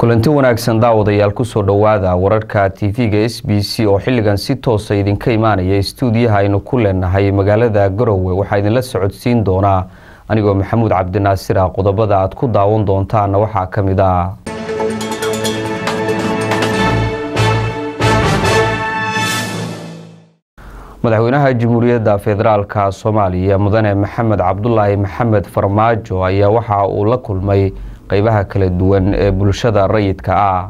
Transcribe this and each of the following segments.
kulanti wanaagsan daawadayaal kusoo dhowaada wararka tv-ga s b c oo xilligan si toosa idinka imaanaya istuudiyaha aynu ku leenahay magaalada garowe waxaa idinla socodsiin doonaa anigoo maxamuud cabdinaasir ah qodobada aad ku daawan doontaana waxaa ka mid ah madaxweynaha jamhuuriyadda federaalka soomaaliya mudane maxamed cabdulaahi maxamed farmaajo ayaa waxa uu la kulmay qeybaha kala duwan ee bulshada rayidka ah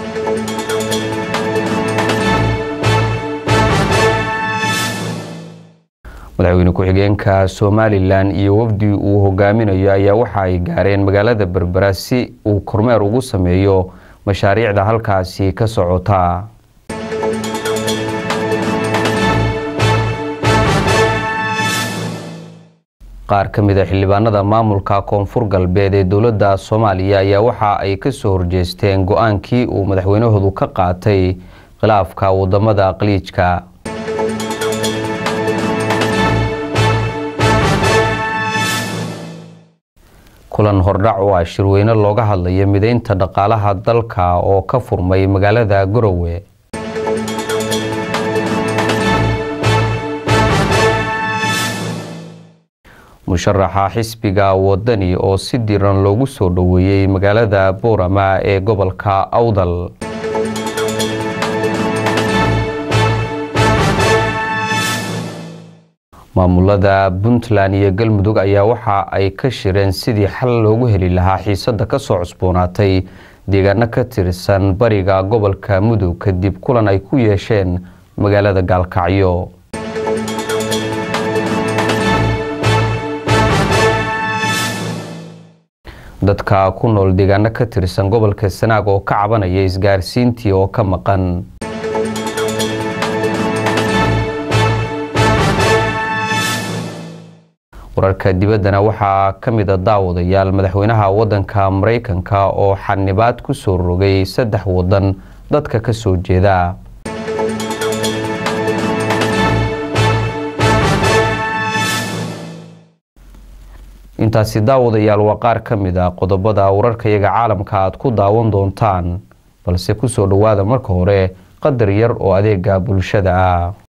madaxweyne ku-xigeenka somalilan iyo wafdi uu hogaaminayo ayaa waxa ay gaareen magaalada berbera si uu kormeer ugu sameeyo mashaariicda halkaasi ka socota qaar ka mid a xildhibaanada maamulka koonfur galbeed ee dowladda soomaaliya ayaa waxa ay kasoo horjeesteen go-aankii uu madaxweynahoodu ka qaatay khilaafka wadamada qaliijka kulan hordhac oo ah shirweyne looga hadlayo mideynta dhaqaalaha dalka oo ka furmay magaalada garowe musharaxa xisbiga wadani oo si diran loogu soo dhoweeyey magaalada boorama ee gobolka awdal maamulada puntland iyo galmudug ayaa waxa ay ka shireen sidii xal loogu heli lahaa xiisada kasoo cusboonaatay deegaano ka tirsan bariga gobolka mudug kadib kulan ay ku yeesheen magaalada gaalkacyo dadka ku nool deegaano ka tirsan gobolka sanaag oo ka cabanaya isgaarsiintii oo ka maqan wararka dibaddana waxaa ka mid a daawadayaal madaxweynaha wadanka maraykanka oo xanibaad ku soo rogay saddex wadan dadka ka soo jeeda intaasi daawadayaal waa qaar ka mid a qodobada wararkayaga caalamka aad ku daawan doontaan balse kusoo dhowaada marka hore qadar yar oo adeega bulshada ah